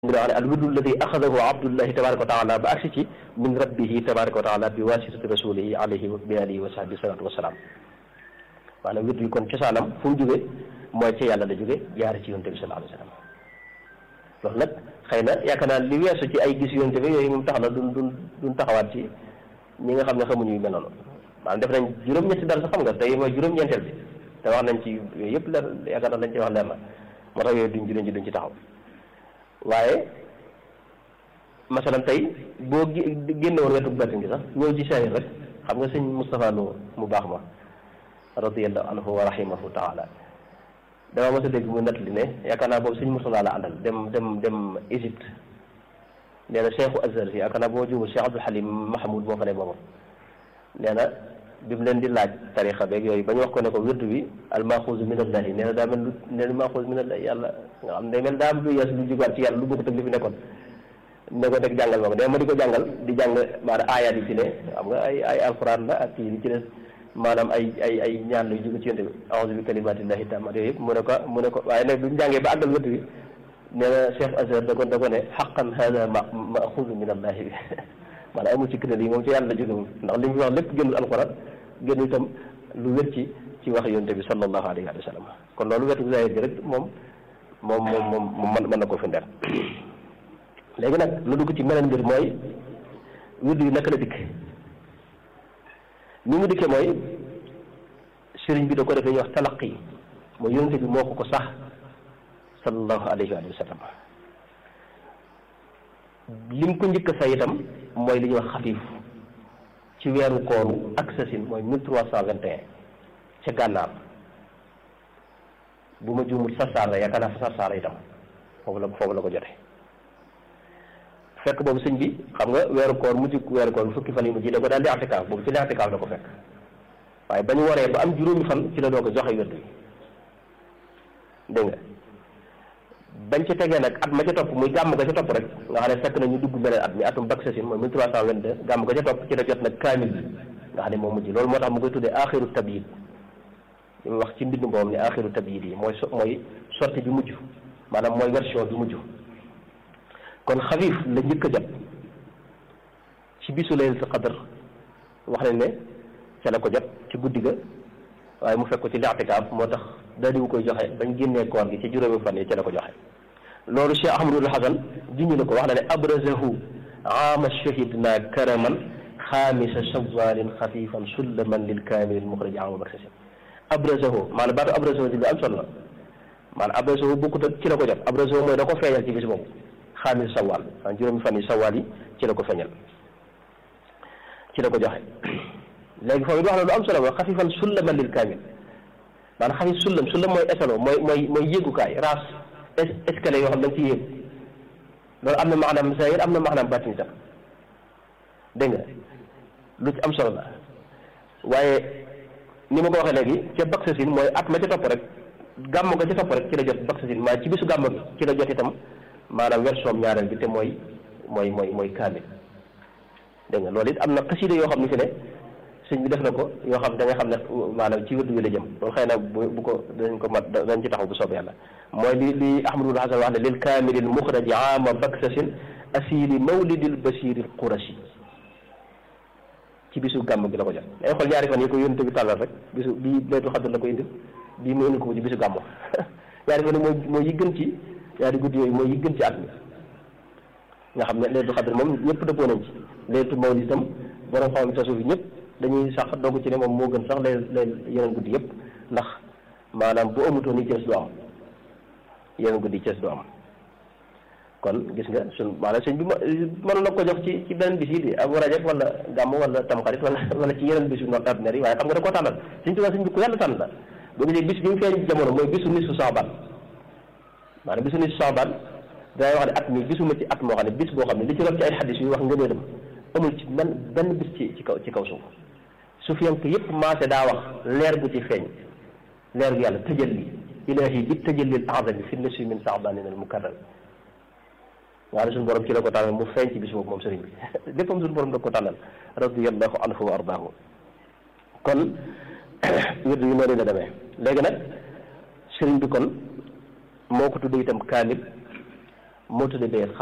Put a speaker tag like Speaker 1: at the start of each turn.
Speaker 1: ngi wax ne al wirdu alladi axadahu abdullahi tabaraka wa taala ba agsi ci min rabbihi tabaraka wa taala bi wasitati rasulihi alayhi bi alihi wa sahbi salatu wasalaam maanaam wirdu yi kon cosaanam fu mu jóge mooy ci yàlla la jóge jaare ci yonte bi sallallahu alayhi wa sallam loolu nag xëy na yaakaar naa li weesu ci ay gis yonte bi yooyu moom tax na duñ duñ duñ taxawaat ci ñi nga xam ne xamuñu yu mel noonu maanaam def nañ juróom-ñetti dara sax xam nga tey mooy juróom-ñeenteel bi te wax nañ ci yooyu yëpp leer yaakaar naa lañ ci wax leer na moo tax yooyu duñ duñ ci duñ ci taxaw waaye masalan tey boo génne woon wetu bàttin gi sax ñëw ci saahir rek xam nga sëñ Moustapha Lo mu baax ma radiyallahu anhu wa rahimahu taala dama mos a dégg mu nettali ne yaakaar naa boobu sëñ Moustapha la àndal dem dem dem Égypte nee na cheikhu Azhar si yaakaar naa boo jumul Cheikh Abdul Halim Mahmoud moo fa ne boobu nee na bi mu leen di laaj tarixa beeg yooyu ba ñu wax ko ne ko wirdu bi al maxuusu min allahi nee na daa mel lu nee na maxuus min allahi yàlla nga xam day mel daa am lu yees lu jugaat ci yàlla lu bokkut ak li fi nekkoon ne ko deg jàngal ma ko nee ma di ko jàngal di jàng maanaam aayaat yi ci ne xam nga ay ay alquran la ak kii li ci des maanaam ay ay ay ñaan yu jóge ci yonte bi a'uuzu bi kalimatillahi tammat yooyu yëpp mu ne ko mu ne ko waaye nag bi mu jàngee ba àggal wirdu bi nee na Cheikh Azhar da ko da ko ne xaqan hada ma maxuusu min allahi bi maanaam amul ci këral yi moom ci yàlla la jóge moom ndax li mu wax lépp génnul alquran génn itam lu wér ci ci wax yonte bi sallallahu alayhi wa sallam kon loolu wetu zahir bi rek moom moom moom moom moom mën na ko firndeel léegi nag lu dugg ci meneen mbir mooy wirdu yi naka la dikk ni mu dikkee mooy sëriñ bi da ko defee ñuy wax talaqi mooy yonte bi moo ko ko sax sallallahu alayhi wa sallam lim ko njëkk a say itam mooy li ñuy wax xafiif ci weeru kooru ak sasin mooy mille trois cent vingt et un ca gànnaar bu ma juumul sarsaar la yaakaar naa fa sarsaar itam foofu la foofu la ko jote fekk boobu sëñ bi xam nga weeru koor mujj weeru koor bu fukki fan yi mujj da ko daal di i'tikaaf boobu ci li i'tikaaf la ko fekk waaye ba ñu waree ba am juróomi fan ci la doo ko joxe wérdu yi dégg nga bañ ci tegee nag at ma ca topp muy gàmm ga ca topp rek nga xam ne fekk na ñu dugg beneen at mi atum bak sasin mooy mille trois cent vingt deux gàmm ga ca topp ci la jot nag kaamil bi nga xam ne moo mujj loolu moo tax mu koy tuddee axiru tabyid li mu wax ci mbindu mboom ne axiru tabyid yi mooy so mooy sortie bi mujj maanaam mooy version bi mujj kon xafiif la njëkk a jot ci bisu laylatul qadr wax nañ ne ca la ko jot ci guddi ga waaye mu fekk ko ci li'tikaaf moo tax daal di wu koy joxe bañ génnee koor gi ci juróomi fan yi ca la ko joxe loolu Cheikh Ahmadul Hasan junñu na ko wax na ne abrazahu aama shahidna karaman xaamisa shawalin xafifan sullaman lil kaamilil muxrij ama baksasin abrazahu maanaam baatu abrazahu di lu am solo la maanaam abrazahu bokkut ak ci la ko jot abrazahu mooy da ko feeñal ci bis boobu xaamis sawal maanaam juróomi fan yi sawal yi ci la ko feeñal ci la ko joxe léegi foofu it wax na lu am solo mooy xafifan sullaman lil kaamil maanaam xafif sullam sullam mooy esalo mooy mooy mooy yéegukaay raas escalier yoo xam da nga ci yéeg loolu am na maanaam zahir am na maanaam baatin itam dégg nga lu ci am solo la waaye ni ma ko waxee léegi ca baksasin mooy at ma ca topp rek gàmm ga ca topp rek ci la jot baksasin maa ci bisu gàmm gi ci la jot itam maanaam version ñaareel bi te mooy mooy mooy mooy kaamil dégg nga loolu it am na xasida yoo xam ne fi ne sëñ bi def na ko yoo xam da nga xam ne maanaam ci wérdu wi la jëm loolu xëy na bu bu ko danañ ko mat dañ ci taxaw bu soobee yàlla mooy li li ahmadul hasan wax ne lil kaamilil muxraji ama baksasin asili mawlidil basiril qurashi ci bisu gàmm gi la ko jot day xool ñaari fan yi ko yónte bi tàllal rek bisu bii laytu xadr la ko indil bii mu indi ko ci bisu gàmm ñaari fan yi mooy mooy yi gën ci ñaari guddi yooyu mooy yi gën ci at mi nga xam ne laytu xadr moom ñëpp dëppoo nañ ci laytu mawlid itam borom xam tasuf yi ñëpp dañuy sax doog ci ne moom moo gën sax lay lay yeneen guddi yëpp ndax maanaam bu amutoon yi cees du am yeneen guddi cees du am kon gis nga sun maanaam sëñ bi mën na ko jox ci ci beneen bis yi di abu rajab wala gàmm wala tamxarit wala wala ci yeneen bis yu noot ordinaire yi waaye xam nga da koo tànnal sëñ Tuubaa sëñ bi ku yàlla tànn la boo gisee bis bi mu feeñ jamono mooy bisu nisfu Saabaan maanaam bisu nisfu Saabaan dangay wax ne at mi gisuma ci at moo xam ne bis boo xam ne li ci rob ci ay xaddis yu wax ngëneelam amul ci benn benn bis ci ci kaw ci kaw suuf sufiyank yëpp maase daa wax leer gu ci feeñ leer gu yàlla tëjalli ilahi bi tëjallil azami fi nasi min saabanin al mukarram nga ne suñu borom ci la ko tànnal mu feeñ ci bis boobu moom sëriñ bi léppam suñu borom da ko tànnal radiallahu anhu wa ardaahu kon wirdu yu noonu la demee léegi nag sëriñ bi kon moo ko tuddee itam kaamil moo tudd bees